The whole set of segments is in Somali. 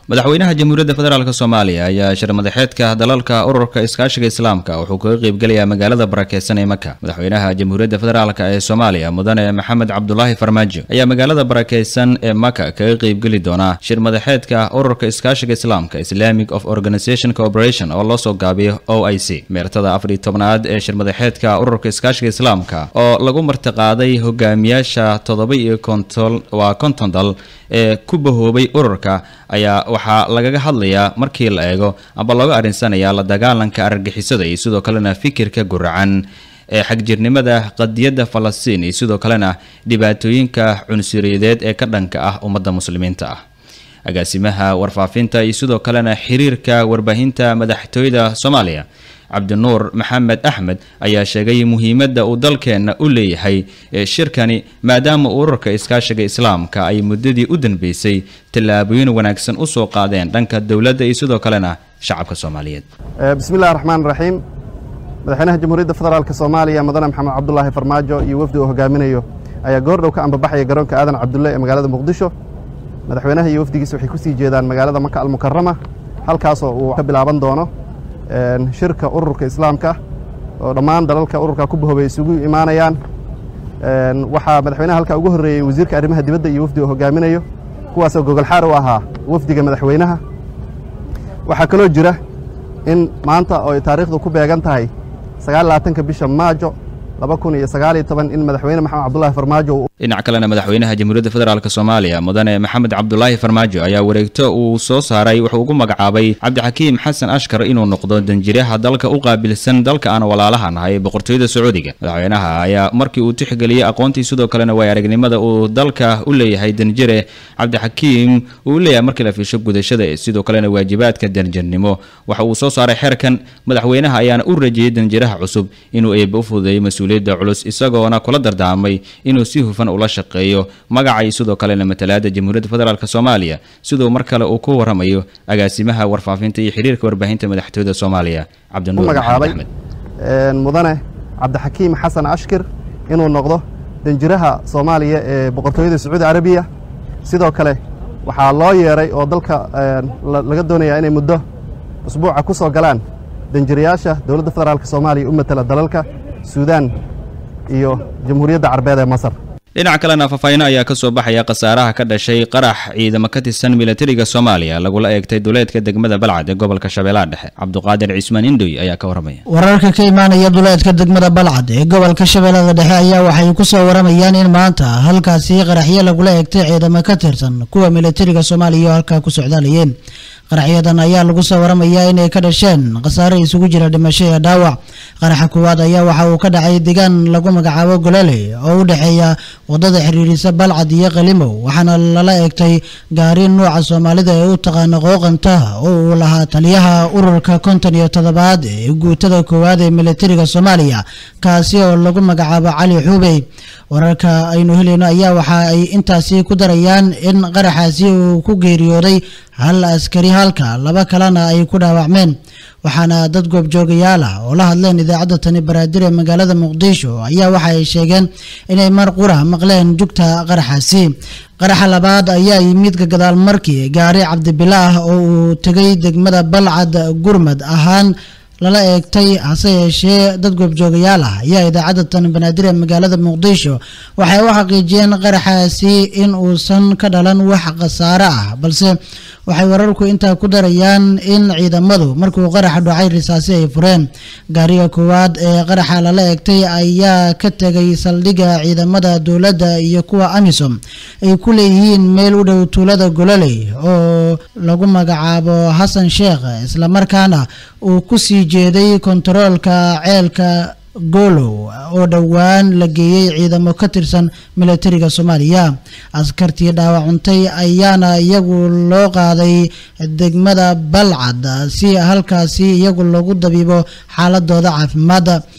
madaxweynaha jamhuuriyadda federaalk soomaaliya ayaa shir madaxeedka dalalka ururka iskaashiga islaamka wuxuu kaga qeybgelayaa magaalada barakeysan ee maka madaxweynaha jamhuuriyadda federaalk ee soomaaliya mudane maxamed cabdulaahi farmaajo ayaa magaalada barakeysan ee maka kaga qeybgeli doona shir madaxeedka ururka iskaashiga islaamka islamic of organization cooperation oo loo soo gaabiyo o i c meertada afariy tobnaad ee shir madaxeedka ururka iskaashiga islaamka oo lagu martiqaaday hogaamiyaasha toddoba iyo konton waa konton dal ee ku bahoobay ururka ayaa waxaa lagaga hadlayaa markii la eego amba looga arinsanayaa la dagaalanka argagixisada iyo sidoo kalena fikirka guracan ee xagjirnimada qadiyadda falastiin iyo sidoo kalena dhibaatooyinka cunsuriyadeed ee ka dhanka ah ummadda muslimiinta ah agaasimaha warfaafinta iyo sidoo kalena xiriirka warbaahinta madaxtooyada soomaaliya cabdinuur maxamed axmed ayaa sheegay muhiimadda uu dalkeenna u leeyahay shirkani maadaama ururka iskaashiga islaamka ay muddadii u danbeysay tallaabooyin wanaagsan u soo qaadeen dhanka dowladda iyo sidoo kalena shacabka soomaaliyeed bismi illahi raxmaan raxiim madaxweynaha jamhuuriyadda federaalk soomaaliya mudane maxamed cabdulaahi farmaajo iyo wafdi uu hogaaminayo ayaa goordhow ka ambabaxaya garoonka aadan cabdulle ee magaalada muqdisho madaxweynaha iyo wafdigiisa waxay ku sii jeedaan magaalada maka almukarama halkaasoo uu ka bilaaban doono shirka ururka islaamka oo dhammaan dalalka ururka ku bahoobay isugu imaanayaan waxaa madaxweynaha halkaa ugu horreeyey wasiirka arrimaha dibadda iyo wafdi uu hogaaminayo kuwaasoo gogolxaar u ahaa wafdiga madaxweynaha waxaa kaloo jira in maanta oo ay taariikhdu ku beegan tahay sagaal labaatanka bisha maajo laba kun iyo sagaal iyo toban in madaxweyne maxamed cabdulaahi farmaajo dhinac kalena madaxweynaha jamhuuriyadda federaalk soomaaliya mudane maxamed cabdulaahi farmaajo ayaa wareegto uu soo saaray wuxuu ugu magacaabay cabdixakiim xasan ashkar inuu noqdo danjiraha dalka u qaabilsan dalka aan walaalaha nahay boqortooyada sacuudiga madaxweynaha ayaa markii uu tixgeliyey aqoontii sidoo kalena way aragnimada uu dalka u leeyahay danjire cabdixakiim uu leeyahay markii la fiisho gudashada sidoo kalena waajibaadka danjirnimo waxa uu soo saaray xeerkan madaxweynaha ayaana u rajiyey danjiraha cusub inuu eeba u fududeeyo mas-uuliyadda culus isagoona kula dardaarmay inuu si hufan ula shaqeeyo magacay sidoo kalena matalaada jamhuuriyadda federaalk soomaaliya siduu mar kale uu ku waramayo agaasimaha warfaafinta iyo xiriirka warbaahinta madaxtooyada soomaaliya cabdinuur magacaabay maxamed axmed mudane cabdixakiim xasan ashkir inuu noqdo danjiraha soomaaliya ee boqortooyada sacuudi carabiya sidoo kale waxaa loo yeeray oo dalka laga doonayaa inay muddo usbuuca ku soo galaan danjirayaasha dowladda federaalk soomaaliya u matala dalalka suudaan iyo jamhuuriyadda carbeed ee masar dhinac kalena faahfaahiino ayaa ka soo baxaya khasaaraha ka dhashay qarax ciidamo ka tirsan milatariga soomaaliya lagula eegtay duleedka degmada balcad ee gobolka shabeellaha dhexe cabduqaadir cismaan indhoy ayaa ka waramaya wararka ka imaanaya duleedka degmada balcad ee gobolka shabeellada dhexe ayaa waxay ku soo waramayaan in maanta halkaasi qaraxyo lagula eegtay ciidamo ka tirsan kuwa milatariga soomaaliya oo halkaa ku socdaalayeen qaraxyadan ayaa lagu soo waramayaa inay ka dhasheen khasaare isugu jira dhimasho iyo dhaawac qaraxa koowaad ayaa waxa uu ka dhacay deegaan lagu magacaabo golole oo u dhexeeya wadada xiriirisa balcad iyo qalimow waxaana lala eegtay gaari nuuca soomaalida ee u taqaana qooqanta oo uu lahaa taliyaha ururka konton iyo toddobaad ee guutada koowaad ee militariga soomaaliya kaasi oo lagu magacaabo cali xuubey wararka aynu helayno ayaa waxa ay intaasi ku darayaan in qaraxaasi uu ku geeriyooday hal askari halka laba kalena ay ku dhaawacmeen waxaana dad goobjoogayaal ah oo la hadleen idaacadda tani baraadir ee magaalada muqdisho ayaa waxa ay sheegeen inay mar qura maqleen jugta qaraxaasi qaraxa labaad ayaa yimid ka gadaal markii gaari cabdibilaah oo uu tegay degmada balcad gurmad ahaan lala eegtay hase yeeshee dad goobjoogayaal ah ayaa idaacadda tan banaadir ee magaalada muqdisho waxay u xaqiijiyeen qaraxaasi in uusan ka dhalan wax khasaare ah balse waxay wararku intaa ku darayaan in ciidamadu markuu qaraxa dhacay risaasi ay fureen gaariga koowaad ee qaraxa lala eegtay ayaa ka tegay saldhigga ciidamada dowladda iyo kuwa amisom ay ku leeyihiin meel u dhow tuulada gololey oo lagu magacaabo xasan sheekh islamarkaana uu ku sii jeeday kontaroolka ceelka golow oo dhowaan la geeyey ciidamo ka tirsan milatariga soomaaliya askartii dhaawacuntay ayaana iyagu loo qaaday degmada balcad si halkaasi iyagu lagu dabiibo xaaladooda caafimaadda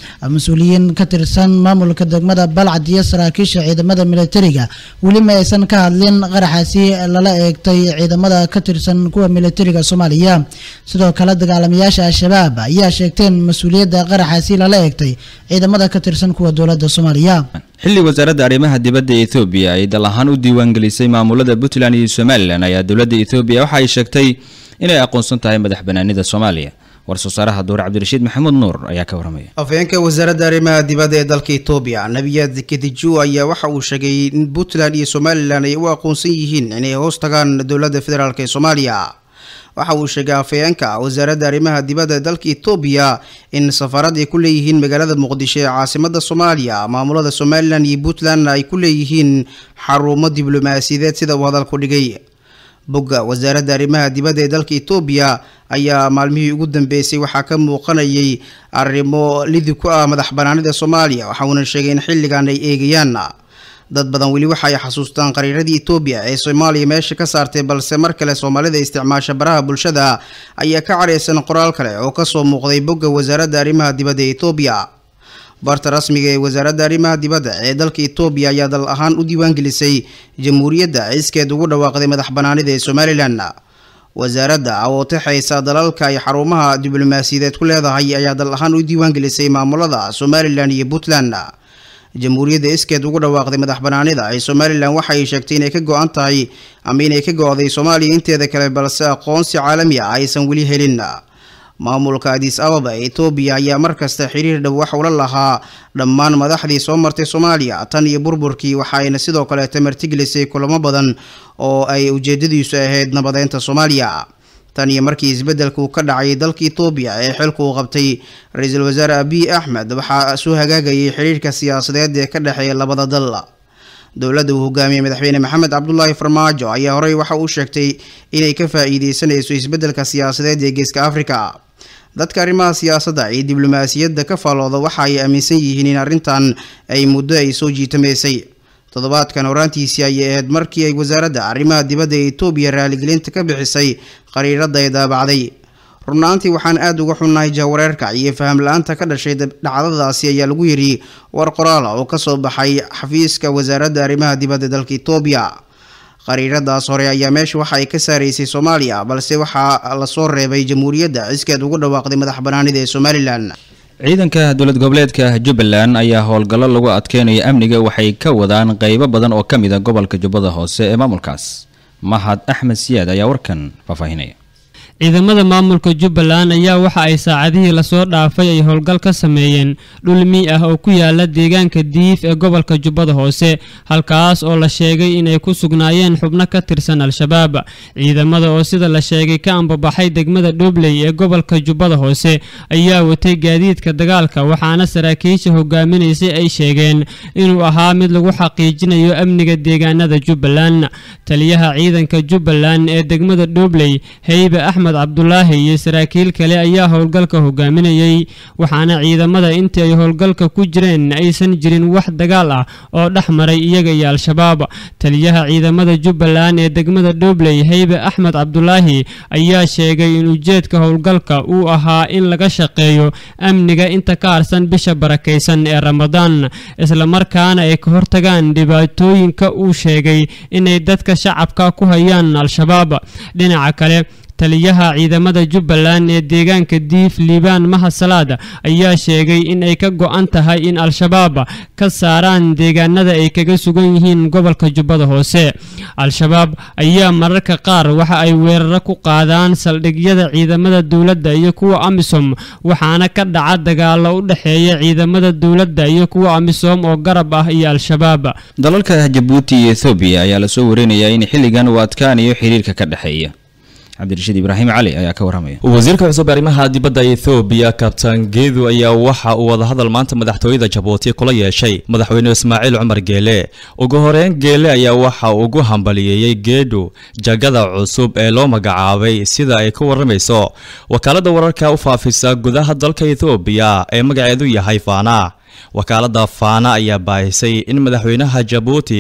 mas-uuliyiin ka tirsan maamulka degmada balcad iyo saraakiisha ciidamada militariga weli ma aysan ka hadlin qaraxaasi lala eegtay ciidamada ka tirsan kuwa militariga soomaaliya sidoo kale dagaalamayaasha al-shabaab ayaa sheegteen mas-uuliyadda qaraxaasi lala eegtay ciidamada ka tirsan kuwa dowladda soomaaliya xilli wasaaradda arrimaha dibadda ethoobiya ay dal ahaan u diiwaangelisay maamulada puntland iyo somalilan ayaa dowladda ethoobiya waxa ay sheegtay inay aqoonsan tahay madax banaanida soomaaliya war-soo saaraha duur cabdirashiid maxamuud nuur ayaa ka waramaya afhayeenka wasaaradda arrimaha dibadda ee dalka etoobiya nabiyad kediju ayaa waxa uu sheegay in puntland iyo somalilan ay u aqoonsan yihiin inay hoos tagaan dowladda federaalk ee soomaaliya waxa uu sheegay afhayeenka wasaaradda arrimaha dibadda ee dalka etoobiya in safaarad ay ku leeyihiin magaalada muqdisho ee caasimada soomaaliya maamulada somalilan iyo puntland ay ku leeyihiin xarumo diblomaasiyadeed sida uu hadalku dhigay bogga wasaaradda arrimaha dibadda ee dalka etoobiya ayaa maalmihii ugu dambeysay waxaa ka muuqanayay arrimo lidi ku ah madax banaanida soomaaliya waxauna sheegay in xilligan ay eegayaan dad badan weli waxa ay xasuustaan qariiradii etoobiya ee soomaaliya meesha ka saartay balse mar kale soomaalida isticmaasha baraha bulshada ayaa ka careysan qoraal kale oo kasoo muuqday bogga wasaaradda arrimaha dibadda ee etoobiya barta rasmiga ee wasaaradda arrimaha dibadda ee dalka etoobiya ayaa dal ahaan u diiwaangelisay jamhuuriyadda ciskeed ugu dhawaaqday madax banaanida ee somalilan wasaaradda oo taxaysa dalalka ay xarumaha diblomaasiyadeed ku leedahay ayaa dal ahaan u diiwaangelisay maamulada somalilan iyo puntland jamhuuriyadda iskeed ugu dhawaaqday madax banaanida ee somalilan waxa ay sheegtay inay ka go-an tahay ama inay ka go-day soomaaliya inteeda kale balse aqoonsi caalami ah aysan weli helin maamulka adis ababa ee etoobiya ayaa markasta xiriir dhow wax ula lahaa dhammaan madaxdii soo martay soomaaliya tan iyo burburkii waxa ayna sidoo kaleeta martigelisay kulamo badan oo ay ujeedadiisu ahayd nabadeynta soomaaliya tan iyo markii isbeddelku ka dhacay dalka etoobiya ee xilku uu qabtay ra-iisul wasaare abiy axmed waxaa soo hagaagayay xiriirka siyaasadeed ee ka dhexeeya labada dal dowladda uu hogaamiyey madaxweyne maxamed cabdulaahi farmaajo ayaa horey waxa uu sheegtay inay ka faa-iideysanayso isbeddelka siyaasadeed ee geeska afrika dadka arrimaha siyaasadda iyo diblomaasiyadda ka faalooda waxa ay aaminsan yihiin in arrintan ay muddo ay soo jiitamaysay toddobaadkan horaantiisii ayay ahayd markii ay wasaaradda arrimaha dibadda ee etoobiya raaligelinta ka bixisay qariiradda ay daabacday runaantii waxaan aada uga xunnahay jahwareerka iyo faham la-aanta ka dhashay dhacdadaasi ayaa lagu yidhi war qoraala oo kasoo baxay xafiiska wasaaradda arrimaha dibadda dalka etoobiya qariiradaas hore ayaa meesha waxa ay ka saaraysay soomaaliya balse waxaa lasoo reebay jamhuuriyadda ciskeed ugu dhawaaqday madax banaanida ee somalilan ciidanka dowlad goboleedka jubbaland ayaa howlgallo lagu adkeynayo amniga waxay ka wadaan qeybo badan oo ka mid a gobolka jubbada hoose ee maamulkaas mahad axmed siyaad ayaa warkan faahfaahinaya ciidamada maamulka jubbaland ayaa waxa ay saacadihii lasoo dhaafay ay howlgal ka sameeyeen dhul mii ah oo ku yaala deegaanka diif ee gobolka jubbada hoose halkaas oo la sheegay inay ku sugnaayeen xubno ka tirsan al-shabaab ciidamada oo sida la sheegay ka ambabaxay degmada dhobley ee gobolka jubbada hoose ayaa watay gaadiidka dagaalka waxaana saraakiisha hogaaminaysay ay sheegeen inuu ahaa mid lagu xaqiijinayo amniga deegaanada jubbaland taliyaha ciidanka jubbaland ee degmada dhobley heybe axmed cabdulaahi iyo saraakiil kale ayaa howlgalka hogaaminayay waxaana ciidamada intii ay howlgalka ku jireen aysan jirin wax dagaal ah oo dhex maray iyaga iyo al-shabaab taliyaha ciidamada jubbaland ee degmada dhobley heybe axmed cabdulaahi ayaa sheegay in ujeedka howlgalka uu ahaa in laga shaqeeyo amniga inta ka harsan bisha barakaysan ee ramadaan islamarkaana ay ka hortagaan dhibaatooyinka uu sheegay inay dadka shacabka ku hayaan al-shabaab dhinaca kale taliyaha ciidamada jubbaland ee deegaanka diif liibaan mahasalaad ayaa sheegay in ay ka go-an tahay in al-shabaab ka saaraan deegaanada ay kaga sugan yihiin gobolka jubbada hoose al-shabaab ayaa mararka qaar waxa ay weeraro ku qaadaan saldhigyada ciidamada dowladda iyo kuwa amisom waxaana ka dhaca dagaalo u dhexeeya ciidamada dowladda iyo kuwa amisom oo garab ah iyo al-shabaab dalalka jabuuti iyo ethoobiya ayaa lasoo warinayaa in xilligan uu adkaanayo xiriirka ka dhexeeya cabdirashiid ibraahim cali ayaa ka waramaya wasiirka cusub ee arrimaha dibadda ethoobiya kabtaan geedu ayaa waxa uu wadahadal maanta madaxtooyada jabuuti kula yeeshay madaxweyne ismaaciil cumar geele ugu horeyn geele ayaa waxa uu ugu hambaliyeeyey geedhu jagada cusub ee loo magacaabay sida ay ka waramayso wakaaladda wararka u faafisa gudaha dalka ethoobiya ee magaceedu yahay faana wakaaladda faana ayaa baahisay in madaxweynaha jabuuti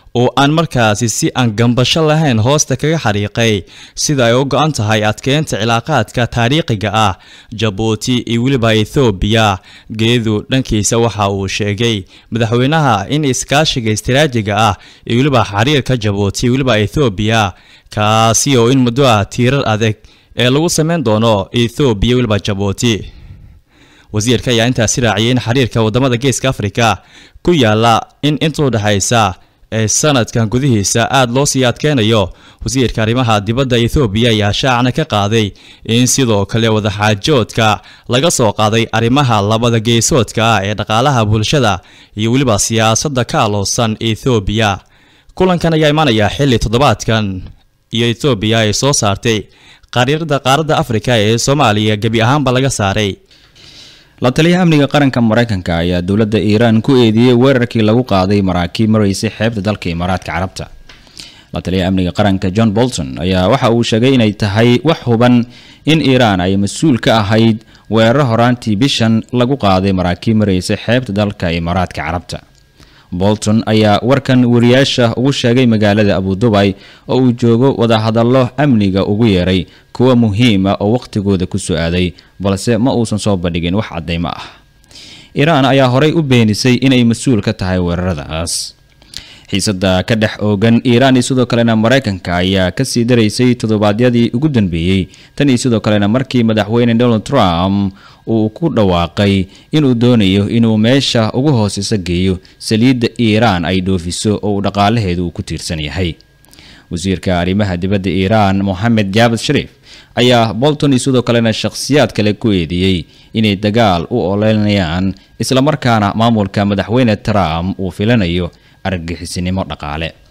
oo aan markaasi si aan gambasho lahayn hoosta kaga xariiqay sida ay u go-an tahay adkeynta cilaaqaadka taariikhiga ah jabuuti iyo weliba ethoobiya geedu dhankiisa waxa uu sheegay madaxweynaha in iskaashiga istiraajiga ah iyo weliba xiriirka jabuuti iyo weliba ethoobiya kaasi oo in muddo ah tiirar adag ee lagu sameyn doono ethoobiya weliba jabuuti wasiirka ayaa intaasi raaciyay in xiriirka wadamada geeska afrika ku yaala in inta u dhexaysa ee sanadkan gudihiisa aada loo sii adkeynayo wasiirka arrimaha dibadda ethoobiya ayaa shaacna ka qaaday in sidoo kale wadaxaajoodka laga soo qaaday arrimaha labada geesoodka ah ee dhaqaalaha bulshada iyo weliba siyaasadda ka aloosan ethoobiya kulankan ayaa imaanaya xilli toddobaadkan iyo ethoobiya ay soo saartay qariirada qaaradda afrika ee soomaaliya gebi ahaanba laga saaray la taliyaha amniga qaranka maraykanka ayaa dowladda iiraan ku eedeeyey weerarkii lagu qaaday maraakiib maraysay xeebta dalka imaaraadka carabta la taliyaha amniga qaranka john bolton ayaa waxa uu sheegay inay tahay wax huban in iiraan ay mas-uul ka ahayd weeraro horaantii bishan lagu qaaday maraakiib maraysay xeebta dalka imaaraadka carabta bolton ayaa warkan wariyaasha ugu sheegay magaalada abudubay oo uu joogo wadahadallo amniga ugu yeeray kuwa muhiima oo waqtigooda ku soo aaday balse ma uusan soo bandhigin wax caddaymo ah iiraan ayaa horey u beenisay inay mas-uul ka tahay weeraradaas xiisada ka dhex oogan iiraan iyo sidoo kalena maraykanka ayaa kasii daraysay toddobaadyadii ugu dambeeyey tan iyo sidoo kalena markii madaxweyne donald trump uu ku dhawaaqay inuu doonayo inuu meesha ugu hooseysa geeyo saliidda iiraan ay dhoofiso oo uu dhaqaalaheedu uu ku tiirsan yahay wasiirka arrimaha dibadda iiraan moxamed jaabad shariif ayaa bolton iyo sidoo kalena shakhsiyaad kale ku eedeeyey inay dagaal u oleynayaan islamarkaana maamulka madaxweyne trump uu filanayo argagixisinimo dhaqaale